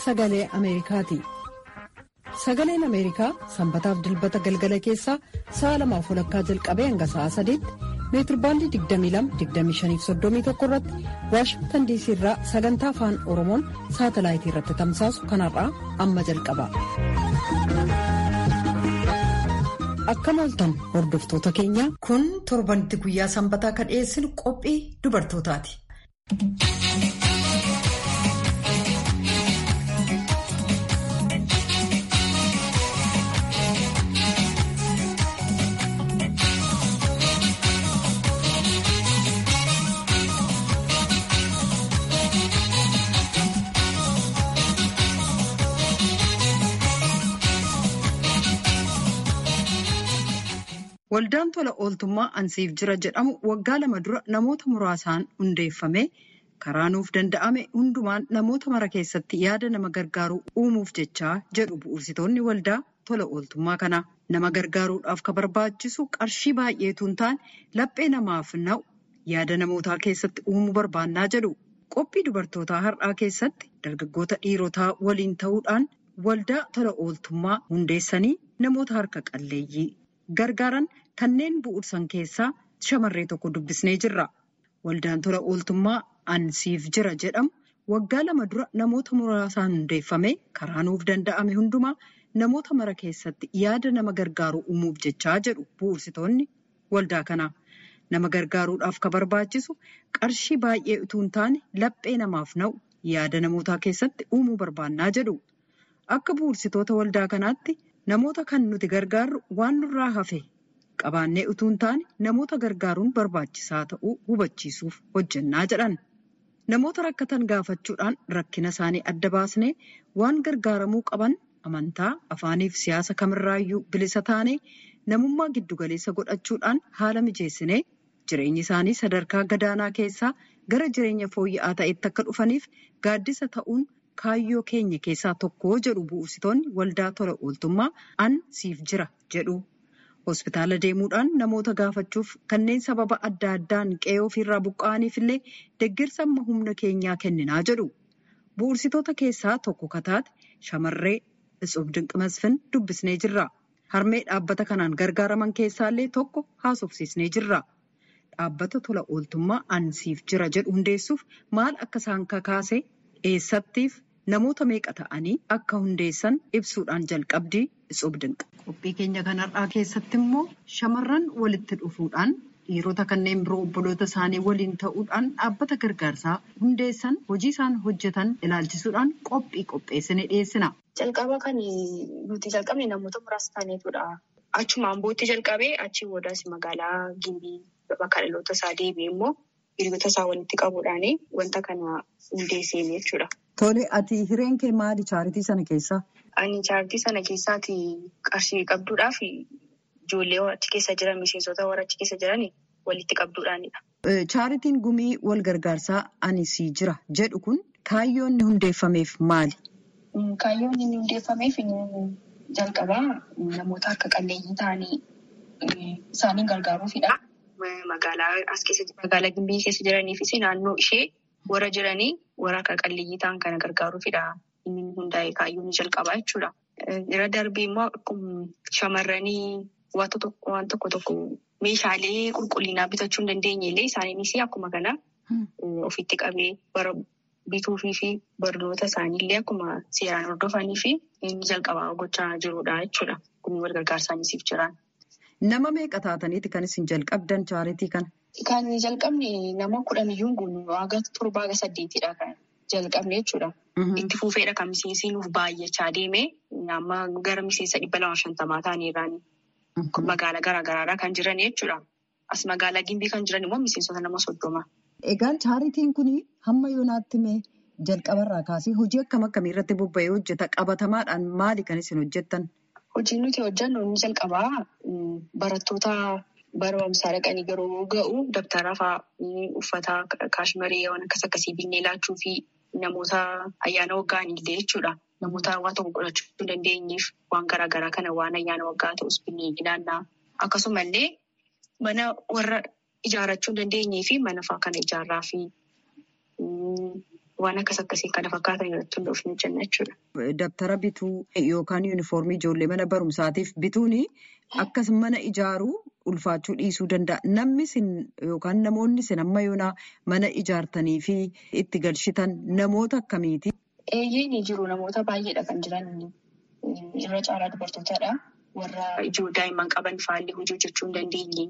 sagalee Ameerikaati. Sagaleen Ameerikaa sanbataaf dilbata galgala keessaa sa'a lamaaf walakkaa jalqabee hanga sa'a sadiitti meetirbaandii 22-25-31 irratti waashingtan diisii irraa sagantaa afaan oromoon saatalaayitii irratti tamsaasu kanarraa amma jalqaba. Akkam ooltan hordoftoota keenya kun torbanitti guyyaa sanbataa kan dhiyeessinu qophii dubartootaati. Waldaan tola ooltummaa ansiif jira jedhamu waggaa lama dura namoota muraasaan hundeeffame karaa nuuf danda'ame hundumaan namoota mara keessatti yaada nama gargaaruu uumuuf jechaa jedhu bu'uursitoonni waldaa tola ooltummaa kanaa. Nama gargaaruudhaaf ka barbaachisu qarshii baay'eetu hin taane laphee namaaf na'u yaada namootaa keessatti uumuu barbaannaa jedhu. Qophii dubartootaa har'aa keessatti dargaggoota dhiirotaa waliin ta'uudhaan waldaa tola ooltummaa hundeessanii namoota harka qalleeyyii gargaaran kanneen bu'uursan keessaa shamarree tokko dubbisnee jirra. Waldaan tola ooltummaa ansiif jira jedhamu waggaa lama dura namoota muraasaan hundeeffame karaa nuuf danda'ame hundumaa namoota mara keessatti yaada nama gargaaruu uumuuf jechaa jedhu bu'uursitoonni waldaa kanaa. Nama gargaaruudhaaf ka barbaachisu qarshii baay'ee utuu hin taane laphee namaaf na'u yaada namootaa keessatti uumuu barbaannaa jedhu. Akka bu'uursitoota waldaa kanaatti namoota kan nuti gargaarru waan nurraa hafe qabaannee utuu hin taane namoota gargaaruun barbaachisaa ta'uu hubachiisuuf hojjennaa jedhan. Namoota rakkatan gaafachuudhaan rakkina isaanii adda baasnee waan gargaaramuu qaban amantaa afaaniif siyaasa kamirraayyuu bilisa taanee namummaa giddugaleessa godhachuudhaan haala mijeessinee jireenyi isaanii sadarkaa gadaanaa keessaa gara jireenya fooyya'aa ta'etti akka dhufaniif gaaddisa ta'uun kaayyoo keenya keessaa tokko jedhu bu'uursitoonni waldaa tola ooltummaa an siif jira jedhu. Hospitaala deemuudhaan namoota gaafachuuf kanneen sababa adda addaan qe'ee ofiirraa buqqa'aniif illee deeggarsa amma humna keenyaa kenninaa jedhu. Bu'uursitoota keessaa tokko kataate shamarree Itsof Dinqimasfin dubbisnee jirra. Harmee dhaabbata kanaan gargaaraman keessaallee tokko haasofsiisnee jirra. Dhaabbata tola ooltummaa ansiif jira jedhu hundeessuuf maal akka isaan kakaase eessattiif namoota meeqa ta'anii akka hundeessan ibsuudhaan jalqabdii Itsof Dinqa. Qophii keenya kanarraa keessatti immoo shamarran walitti dhufuudhaan dhiirota kanneen biroo obboloota isaanii waliin ta'uudhaan dhaabbata gargaarsaa hundeessan hojii isaan hojjetan ilaalchisuudhaan qophii qopheessine dhiyeessina. Jalqaba kan nuti jalqabne namoota muraasa taaneetudha. Achumaan booddee jalqabee achii boodaas magaalaa Gimbii bakka dhaloota isaa deebi'ee immoo hiriyoota isaa walitti qabuudhaan wanta kana hundeessee jechuudha. Tole ati hireen kee maali chaaritii sana keessaa? Ani chaaritii sana keessaati qarshii qabduudhaaf ijoollee achi keessa jiran miseensota warra achi keessa jiran walitti qabduudhaanidha. Chaaritiin gumii wal gargaarsaa ani sii jira jedhu kun kaayyoon inni hundeeffameef maali? Kaayyoon inni hundeeffameef jalqabaa namoota harka qalleeyyii ta'anii isaaniin gargaaruufidha. Magaalaa as keessa magaalaa Gimbii keessa jiraniifis naannoo ishee warra jiranii warra harka qalleeyyii ta'an kana gargaaruufidha. Inni hundaa'e kaayyoon jalqabaa jechuudha. Irra darbee immoo shamarranii waan tokko tokko meeshaalee qulqullinaa bitachuu hin dandeenye illee isaaniinis akkuma kana ofitti qabee bara bituufii fi barnoota isaaniillee akkuma seeraan hordofanii fi inni jalqabaa gochaa jirudha jechuudha. Kun wal gargaarsaanisiif jiraan. Nama meeqa taataniiti kan isin jalqabdan chaaritii kana? Kan jalqabne nama kudhaniyyuu guunu haga torbaa haga saddeetidha kan jalqabne jechuudha. Itti fufeedha kan miseensi nuuf baay'achaa deeme amma gara miseensa dhibba lama shantamaa ta'aniirraani. Magaalaa garaagaraadhaa kan jiran jechuudha. As magaalaa Gimbii kan jiran immoo miseensota nama soddoma. Egaan chaaritiin kun hamma yoonaatti mee jalqabarraa kaasee hojii akkam akkamii irratti bobba'ee hojjeta? Qabatamaadhaan maali kan isin hojjettan? Hojiin nuti hojjennu inni jalqabaa barattoota barumsaa dhaqanii yeroo ga'u dabtara fa'aa uffata kaashmarii waan akkas akkasii binnee laachuu fi namoota ayyaana waggaanii illee jechuudha. Namoota waa tokko godhachuu hin dandeenyeef waan garaagaraa kana waan ayyaana waggaa ta'us binnee ilaallaa. Akkasumallee mana warra ijaarrachuu hin dandeenyee fi mana fa'aa kana ijaarraa fi waan akkas akkasii kana fakkaatan irratti hundoofne hojjenna jechuudha. Dabtara bituu yookaan yuunifoormii ijoollee mana barumsaatiif bituun akkas mana ijaaruu ulfaachuu dhiisuu danda'a. Namni isin yookaan namoonni isin amma yoonaa mana ijaartanii fi itti galchitan namoota akkamiiti? Eeyyee ni jiru namoota baay'eedha kan jiran irra caalaa dubartootaadha. Warra ijoo daa'imman qaban faallee hojii hojjechuu hin dandeenye.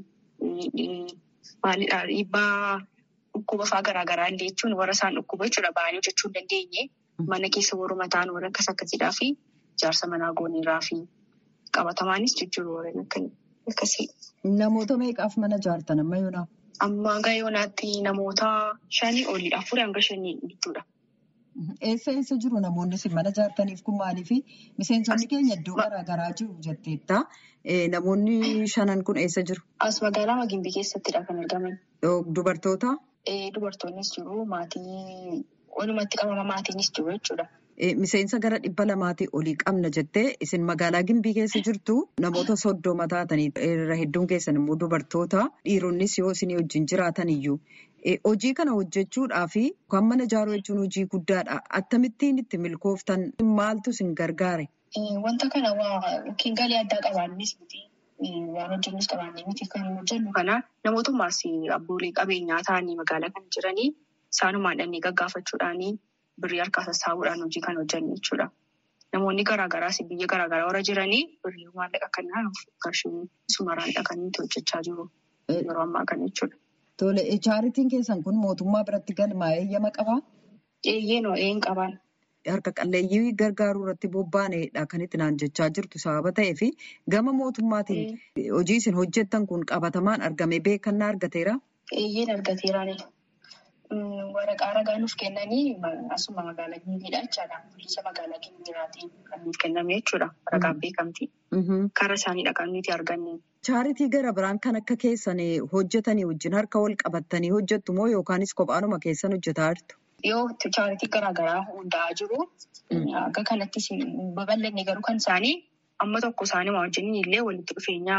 Maalidhaa dhiibbaa dhukkuba fa'aa garaagaraa illee jechuun warra isaan dhukkuba jechuudha ba'anii hojjechuu hin dandeenye. Mana keessa warra mataan warra akkas akkasiidhaa fi ijaarsa manaa gooniirraa fi qabatamaanis jijjiiruu warreen akkasii. Namoota meeqaaf mana ijaartan amma yoonaa? Amma hanga yoonaatti namoota shanii olii afurii hanga shanii gidduudha. Eessa eessa jiru namoonni isin mana ijaartaniif kun maaliif miseensonni keenya iddoo garaagaraa jiru jetteetta. Namoonni shanan kun eessa jiru? As magaalaa Magimbii keessattidha kan argaman. Dubartoota? Dubartoonnis jiru maatii walumatti qabama maatiinis jiru jechuudha. Miseensa gara dhibba lamaatii olii qabna jettee isin magaalaa Gimbii keessa jirtu namoota soddoma taatanii irra hedduun keessan immoo dubartoota dhiironnis yoo isin wajjin jiraatan iyyuu. Hojii kana hojjechuudhaaf kan mana ijaaruu jechuun hojii guddaadha. Akkamittiin itti milkooftan maaltu isin gargaare? Wanta kana yookiin galii addaa qabaannis miti. Waan hojjennus qabaannee miti kan hojjennu kana namootummaas abboolee qabeenyaa ta'anii magaalaa kana jiranii isaanumaan dhannee gaggaafachuudhaanii birrii harkaa sassaabuudhaan hojii kana hojjennu jechuudha. Namoonni garaagaraas biyya garaagaraa warra jiranii birrii maallaqa kanaa qarshii sumaraan dhaqanii hojjechaa jiru. Yeroo ammaa kana jechuudha. Tole, chaaritiin keessan kun mootummaa biratti galmaa'ee eeyyama qabaa? Eeyyee noo een qabaan. Harka qalleeyyii gargaaruu irratti bobba'aneedha kan itti naan jechaa jirtu sababa ta'eef gama mootummaatiin hojii isin hojjettan kun qabatamaan argame beekannaa argateera? Eeyyeen argateeraani. Waraqaa ragaa nuuf kennanii asuma magaalaa Gimbiidha jechaadha. Bulchiinsa magaalaa Gimbiiraatiin kan nuuf kenname jechuudha. Waraqaan beekamtii. Karaa isaaniidha kan nuti arganne. Chaaritii gara biraan kan akka keessan hojjetanii wajjin harka wal qabattanii hojjettu moo yookaanis kophaanuma keessan hojjetaa jirtu? Yoo chaaritii garaagaraa hundaa'aa jiru akka kanattis babal'anne garuu kan isaanii amma tokko isaanii wajjin illee walitti dhufeenya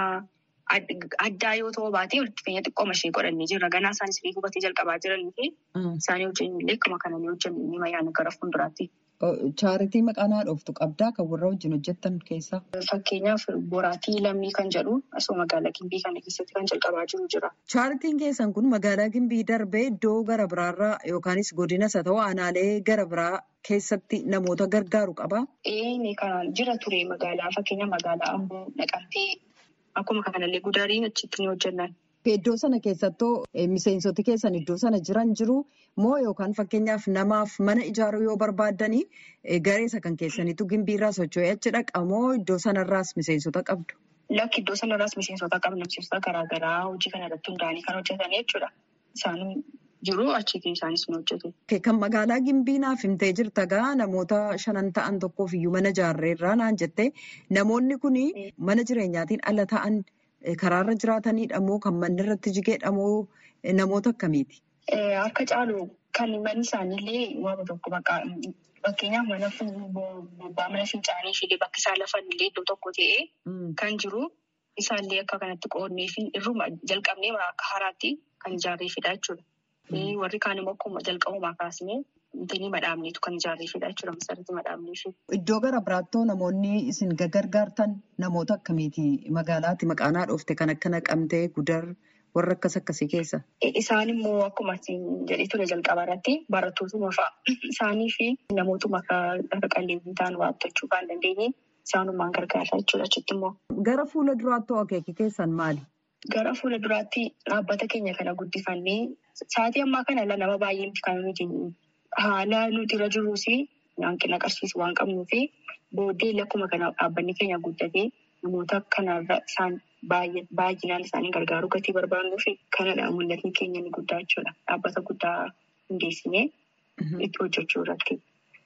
addaa yoo ta'u baatee walitti dhufeenya xiqqooma ishee godhannee jirra. Ganaa isaanis illee hubatee jalqabaa jiranii fi isaanii wajjin illee akkuma kana ni hojjennu ni mayyaan gara fuulduraatti. Chaaritii maqaa naa dhooftu qabdaa kan warra wajjin hojjettan keessaa? Fakkeenyaaf boraatii lammii kan jedhu asuma magaalaa Gimbii kana keessatti kan jalqabaa jiru jira. Chaaritiin keessan kun magaalaa Gimbii darbee iddoo gara biraarraa yookaanis godinas haa ta'u aanaalee gara biraa keessatti namoota gargaaru qabaa? Ee kan jira ture magaalaa fakkeenya magaalaa Amboo naqamtee akkuma kanallee gudariin achitti ni hojjennan. Iddoo sana keessattoo miseensoti keessan iddoo sana jiran jiru moo yookaan fakkeenyaaf namaaf mana ijaaruu yoo barbaaddanii gareessa kan keessaniitu gimbiirraa socho'ee achi dhaqa moo iddoo sanarraas miseensota qabdu? Lakki iddoo sanarraas miseensota qabna miseensota garaagaraa hojii kana irratti hundaa'anii kan hojjetan jechuudha. Isaan jiru achiitii isaanis ni hojjetu. Kan magaalaa gimbii naaf himtee jirta gaa namoota shanan ta'an tokkoof iyyuu mana ijaarreerraa naan jettee namoonni kun mana jireenyaatiin ala ta'an. Karaarra jiraatanidha moo kan manni irratti jigedha moo namoota akkamiiti? Harka caalu kan manni isaaniillee waama tokko fakkeenyaaf mana bobbaa mana fincaanii ishee bakki isaan lafan illee iddoo tokko ta'ee kan jiru isaallee akka kanatti qoodnee fi irruma jalqabnee akka haraatti kan ijaarreefidha jechuudha. Warri kaan immoo akkuma jalqabumaa kaasnee Wantoonni madhaabneetu kan ijaarreefidha jechuudha. Masarratti madhaabneefi. Iddoo gara biraattoo namoonni isin gargaartan namoota akkamiiti? Magaalaatti maqaanaa dhoofte kan akka naqamtee gudar warra akkas akkasii keessa? Isaan immoo akkuma jedhee ture jalqaba irratti barattootuma fa'a. Isaanii fi namootuma akka qalleeyyii ta'an waattachuu kan dandeenye isaanumaan gargaara jechuudha achitti immoo. Gara fuula duraattoo akeeki keessan maali? Gara fuula duraatti dhaabbata keenya kana guddifannee sa'aatii ammaa kana nama baay'ee kan nuti haala nuti irra jirus hanqina qarshii waan qabnuu fi booddee akkuma kana dhaabbanni keenya guddatee namoota kanarra isaan baay'inaan isaanii gargaaruu gatii barbaadnuu fi kanadha mul'atni keenya ni guddaa jechuudha. Dhaabbata guddaa hundeessinee itti hojjechuu irratti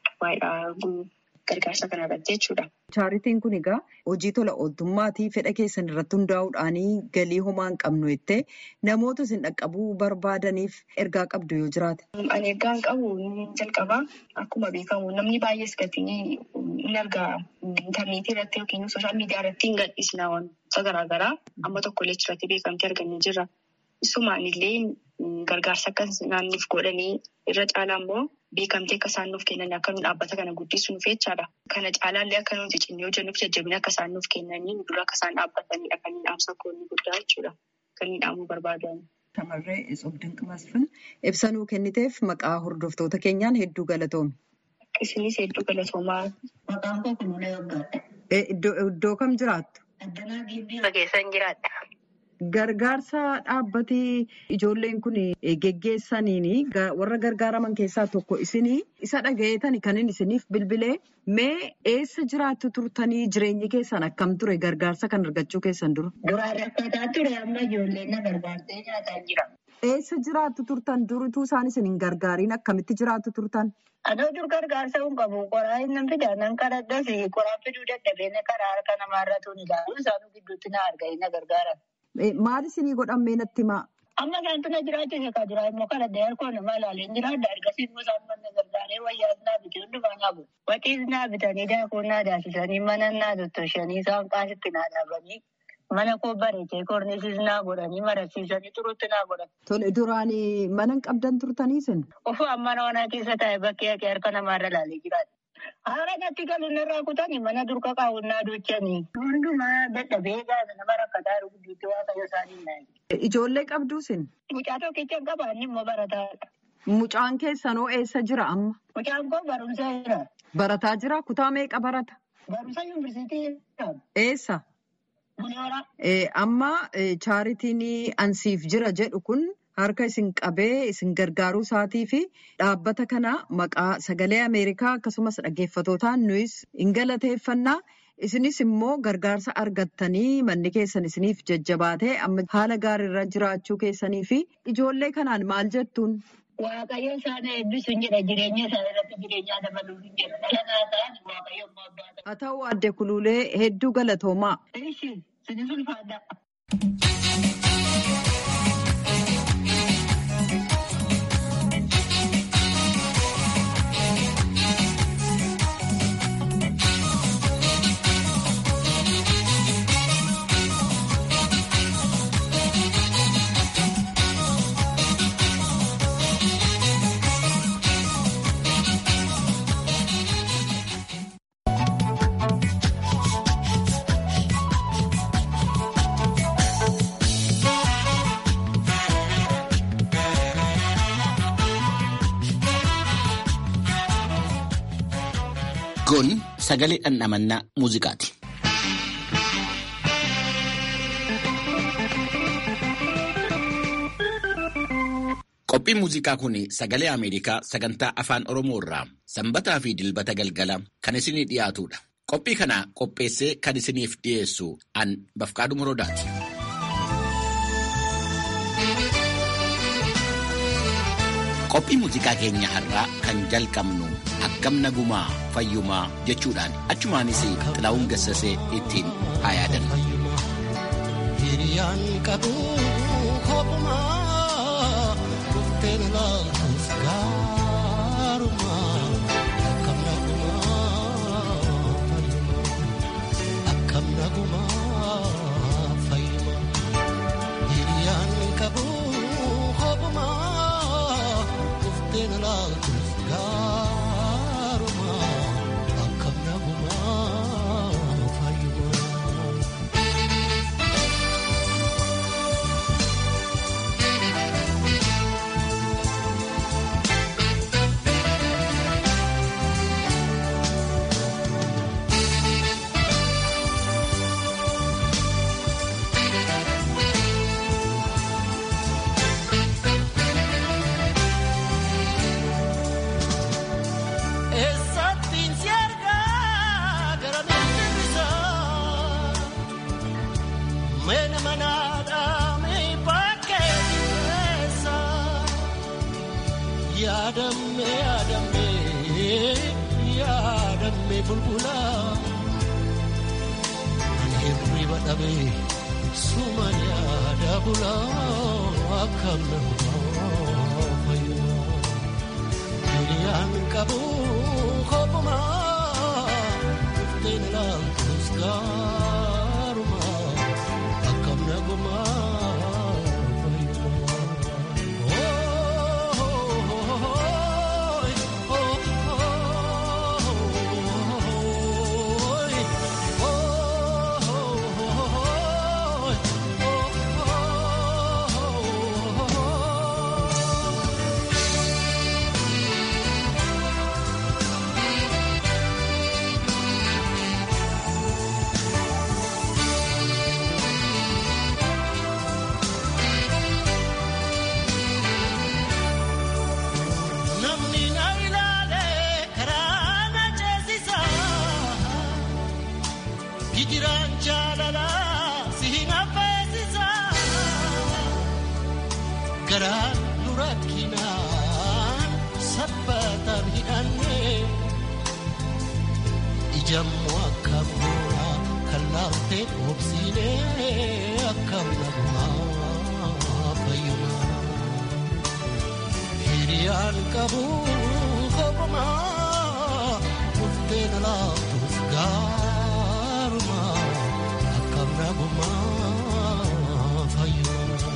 waa'ee gargaarsa kanarratti jechuudha. Chaaritiin kun egaa hojii tola ooltummaatii fedha keessan irratti hundaa'uudhaan galii homaa hin qabnu jettee namoota isin dhaqqabuu barbaadaniif ergaa qabdu yoo jiraate. Ani ergaan qabu jalqabaa akkuma beekamu namni baay'ees gatii in argaa intarneetii irratti yookiin sooshaal miidiyaa irratti hin gadhiisna wantoota garaagaraa amma tokkollee achirratti beekamtii argannee jirra. Isumaan illee gargaarsa akka naanniif godhanii irra caalaa immoo beekamtee akka isaan nuuf kennan akka nu dhaabbata kana guddisuuf jechaadha. Kana caalaallee akka nuti cinnee hojjennuuf jajjabina akka isaan nuuf kennanii dura akka isaan dhaabbatanidha kan inni dhaamsa koonni guddaa jechuudha. Kan inni dhaamuu barbaadan. Shamarree Isob Dinqimasfin ibsa nuu kenniteef maqaa hordoftoota keenyaan hedduu galatoomi. Isinis hedduu galatoomaa. Maqaan koo Kunuunee Waggaadha. Iddoo kam jiraattu? Addanaa Gibbii keessan jiraadha. Gargaarsa dhaabbatii ijoolleen kun geggeessaniin warra gargaaraman keessaa tokko isinii isa dhagayeetani kan inni isiniif bilbilee mee eessa jiraattu turtanii jireenyi keessan akkam ture gargaarsa kan argachuu keessan dura? Duraan rakkataa ture amma ijoolleen na gargaartee nyaataa jira. Eessa jiraattu turtan durituu isaan isin hin gargaariin akkamitti jiraattu turtan? Adoo dur gargaarsa hin qabu qoraa hin fidaa nan kadhadhas qoraan fiduu dadhabee na karaa harka namaarratu ni ilaalu isaanuu gidduutti na arganii na gargaaran. Maal isinii godhamee natti himaa? Amma isaantu na jiraachise ka jira immoo kadhadhee harkoo nama ilaalee jiraadha ergasii immoo isaan mana gargaaree wayyaas naa bitee hundumaa naa bu'u. Waxiis naa bitanii daakuu naa daasisanii mana naa tottoshanii isaan qaasitti naa dhaabanii mana koo bareechee korniisis naa godhanii marasiisanii turutti naa godhan. Tole duraan mana hin qabdan turtanii isin? Ofuu mana onaa keessa taa'e bakkee haqee harka namaarra ilaalee jiraata. Haala natti galuun irraa kutanii mana durka kaawwannaa duuchanii. Hundumaa dadhabee gaafa nama rakkataa jiru gidduutti waaqayyo isaanii naayi. Ijoollee qabduu isin? Mucaa tokkicha qaba inni immoo barataadha. Mucaan keessanoo eessa jira amma? Mucaan koo barumsa jira. Barataa jira? Kutaa meeqa barata? Barumsa yuunivarsiitii jira. Eessa? Buneera. Amma chaaritiin ansiif jira jedhu kun harka isin qabee isin gargaaruu isaatii fi dhaabbata kana maqaa sagalee Ameerikaa akkasumas dhaggeeffatootaan nuyis hin galateeffannaa. Isinis immoo gargaarsa argattanii manni keessan isiniif jajjabaatee amma haala gaariirra jiraachuu keessanii fi ijoollee kanaan maal jettuun? Waaqayyo isaan eebbisu hin jedha jireenya isaanii irratti jireenyaa dabaluuf hin jedha. Dhala naa ta'an waaqayyo immoo abbaa ta'a. Haa ta'u adde kuluulee hedduu galatoomaa. Ishi sinis ulfaadha. Kun sagalee dhandhamannaa muuziqaati. Qophiin muuziqaa kun sagalee Ameerikaa sagantaa afaan Oromoo irraa sanbataa fi dilbata galgala kan isinii dhiyaatudha. Qophii kana qopheessee kan isiniif dhiyeessu an Bafqaaduu Morodaati. Qophii muuziqaa keenya har'aa kan jalqabnu akkam nagumaa fayyumaa jechuudhaan achumaanis xilaa'uun gassasee ittiin haa yaadannu. Hiriyaan qabu kophumaa dhufteen laatus gaarumaa akkam nagumaa fayyumaa akkam nagumaa fayyumaa hiriyaan qabu kophumaa dhufteen laatus gaarumaa akkam nagumaa fayyumaa. Eessattiin si argaa gara miidhagina Meena manaadhaa mee bakkee keessa yaadamme yaadamme yaadamme bulbula ani hirriba dhabee suman yaada bula akkam nama fayyuma. Hiriyaan qabu kophumaa dhufteen ilaaltus gaarumaa akkam nagumaa fayyumaa. jijiraan jaalalaa si hin affeesisaa garaa nu rakkinaan sabbataan hidhannee ijammoo akka bu'aa kan laaftee obsiinee akkam nagumaa fayyumaa hiriyaan qabu kophumaa murtee na laaftuuf gaarumaa akkam nagumaa fayyumaa.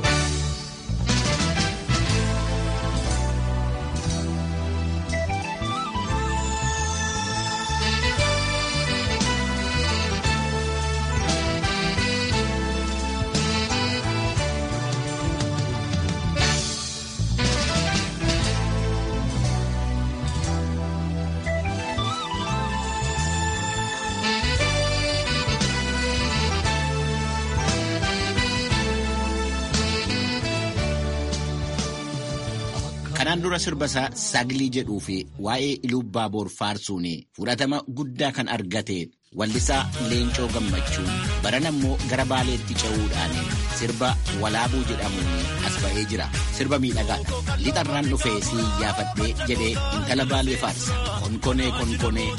Kanaan dura sirbasaa Saglii jedhuu fi waa'ee Ilubbaa Boor faarsuun fudhatama guddaa kan argate wallisaa Leencoo Gammachuu baran ammoo gara Baaleetti ce'uudhaan sirba Walaabuu jedhamuun as ba'ee jira. Sirba miidhagaadha. Lixarraan dhufee si iyyaafadhee jedhee intala Baalee faarsa. Konkonee konkonee.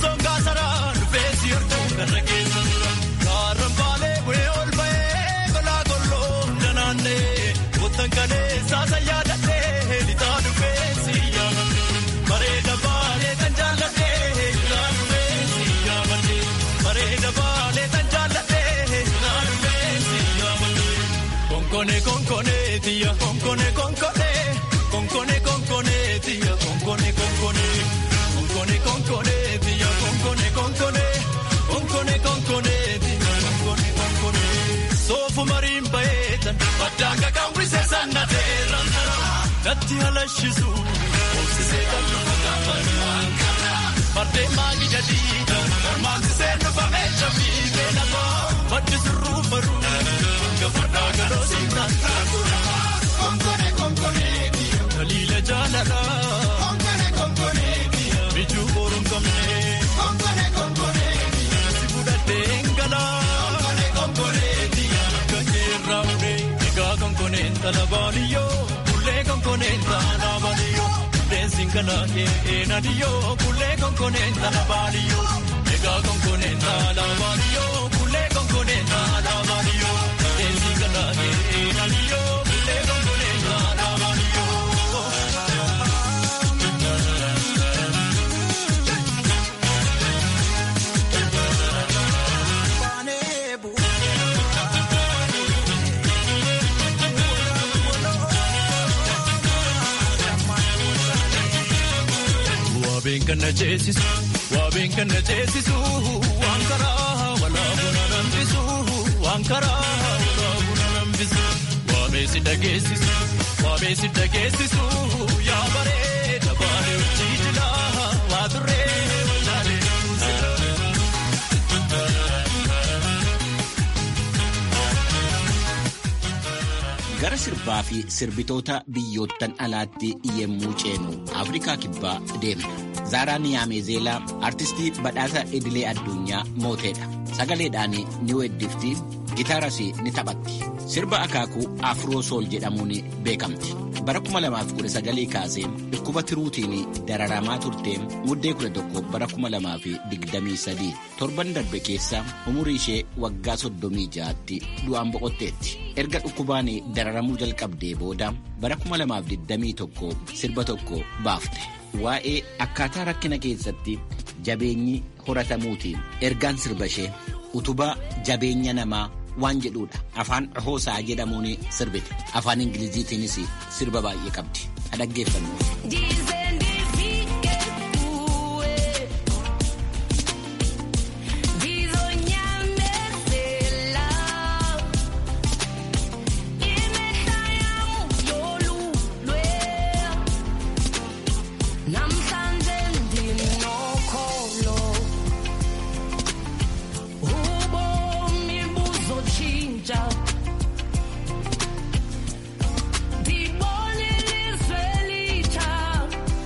Konkone konkone tia konkone konkone konkone konkone tia konkone konkone konkone konkone tia konkone konkone konkone konkone tia konkone konkone sofu marin baetan badanga kambrise sanna teran datti halashisu obsise kan Parte magi jadida, mansi senu fa mecha fi bena ba, baddi suru baru, gafada galo sinta takura. Konkone konkone dia, kalila jalala. Konkone konkone dia, biju borum kamne. Konkone konkone dia, sibuda dengala. Konkone konkone dia, kajera ude, ega konkone talabaliyo, kulle konkone talabaliyo. Singala e nadiyo kule konkonenta la baliyo ega konkonenta la baliyo kule konkonenta la baliyo Singala e nadiyo kule konkonenta la baliyo Waabeen kan na ceesisu waabeen kan na ceesisu waan karaa walaabu na nambisu waan karaa walaabu na nambisu waabee si dhageessisu waabee si dhageessisu yaa bareeda baale hojii jila waa turree wallaalee Gara sirbaa fi sirbitoota biyyoottan alaatti yemmuu ceenu Afrikaa kibbaa deemna. Zaaraa Niyaameezeelaa artistii badhaasa idilee addunyaa mooteedha. Sagaleedhaan ni weeddifti, gitaaras ni taphatti. Sirba akaakuu Afroo Sool jedhamuun beekamti. Bara 2019 kaasee dhukkuba tiruutiin dararamaa turtee muddee 11 bara 2023 torban darbe keessa umurii ishee waggaa 36tti du'aan boqotteetti. Erga dhukkubaan dararamuu jalqabdee booda bara 2021 sirba tokko baafte. Waa'ee akkaataa rakkina keessatti jabeenyi horatamuutiin ergaan sirba ishee utubaa jabeenya namaa waan jedhudha. Afaan hoosaa jedhamuun sirbite. Afaan Ingiliziitiinis sirba baay'ee qabdi. Dhaggeeffannu. Dibone l'Israelita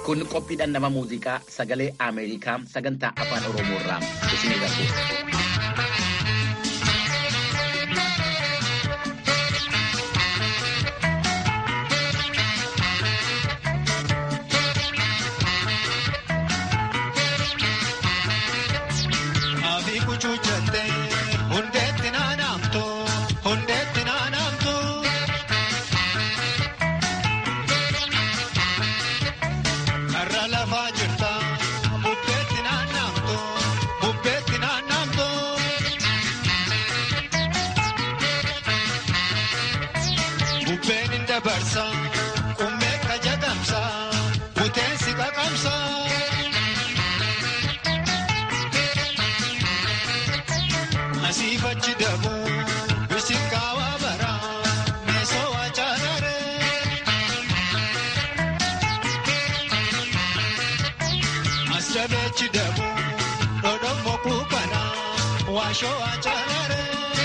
Kun qophiidhaan nama muuziqaa sagalee Ameerikaa sagantaa afaan Oromoo irraa isinii darbu. Abii kuchuuchatte hundeetti naanamtu hundeetti naanamtu. Karra lafaa jirta bubbeetti naannamtu bubbeetti naannamtu. Bubbeen hin dabarsa qummee ka jagamsa buteensi qaqamsa. Asiif achi dabu bisikkaawaa bara meesoo wacaanare. As dabee achi dabu dhodhommo kuukana waashoo wacaanare.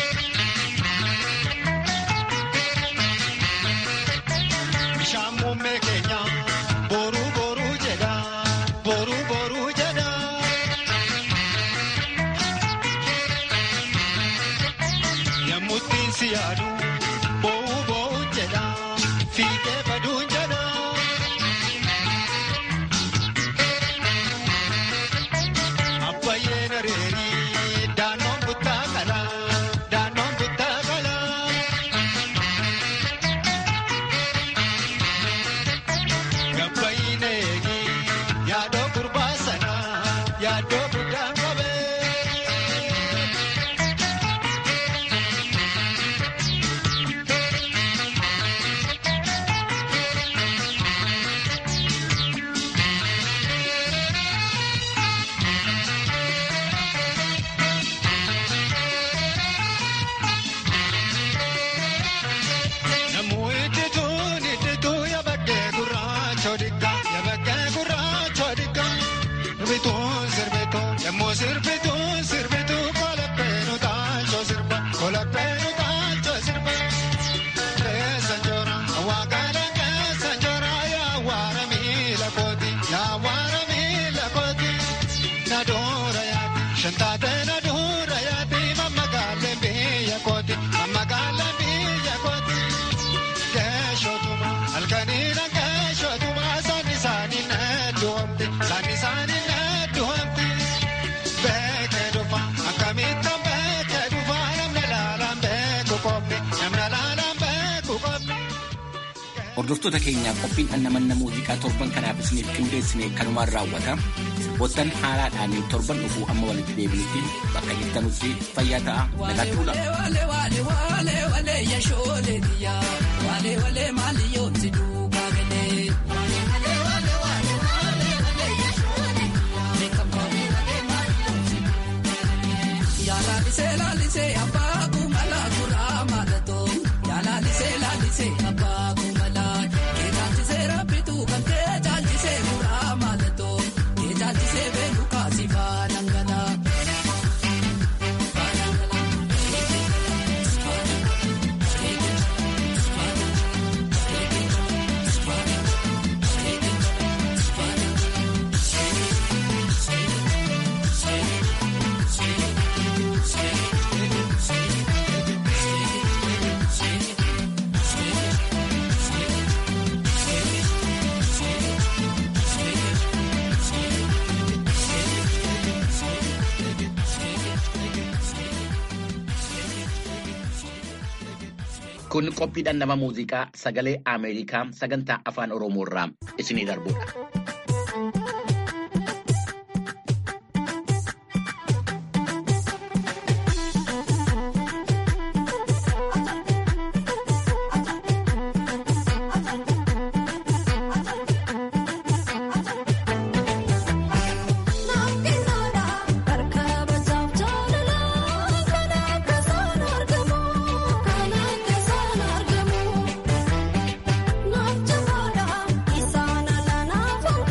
Bishaan muummee keenya boruu boruu jedha boruu boruu jedha. Yemmuttiin si yaadu boo'uu boo'uun jedha fiigee baduun jedha. Abbayyeen areerii daannoon buttaa qala daannoon buttaa qala. Gabbayyiin eegi yaadoo gurbaa sana yaadoo guddaan qabee. Namuu iddituun iddituu yabaggee gurraacha odikka yabaggee gurraacha odikka sirbituun sirbituu yemmuu sirbituun sirbituu kolaphee taanshoo sirba kolaphee taanshoo sirba keessa njoora waaqaadha keessa njoora yaa waara miila kooti yaa waara miila kooti na doora yaati shantaate na doora yaati mammagaalee biyya kooti mammagaalee biyya kooti. Keeshotuma halkaniina keeshotuma saani saani neetuwamti saani saani neetuwamti beekee dhufa akkamitti beekee dhufa namni laalaan beeku qophi namni laalaan beeku qophi. Hordoftoota keenyaa qophiin dhandhamanna muuziqaa torban kanaaf isiniif qindeessine kanumaan raawwata. Wottan haaraadhaan torban dhufuu amma walitti deebinutti bakka jirtanutti fayyaa ta'a nagaatti bula. Kun qophii dhandhama muuziqaa sagalee Ameerikaa sagantaa afaan Oromoo irraa isinii darbudha. Naaf jabaadha isaan ala naaf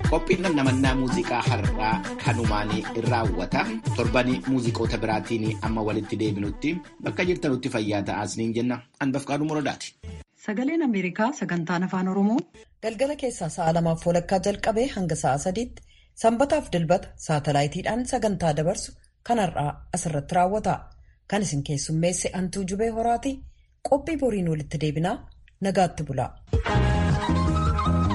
Qophiin namnamannaa muuziqaa har'aa kanumaan raawwata. Torbanii muuziqoota biraatiin amma walitti deebinutti bakka jirtanutti fayyaa ta'aa isiniin jenna. Anbafqaaduu Muradaati. Sagaleen Ameerikaa sagantaan afaan Oromoo. Galgala keessaa sa'a lamaaf walakkaa jalqabee hanga sa'a sadiitti sanbataaf dilbata saatalaayitiidhaan sagantaa dabarsu kan har'aa asirratti raawwata. Kan isin keessummeesse Antuu Jubee Horaati. Qophii boriin walitti deebinaa nagaatti bula.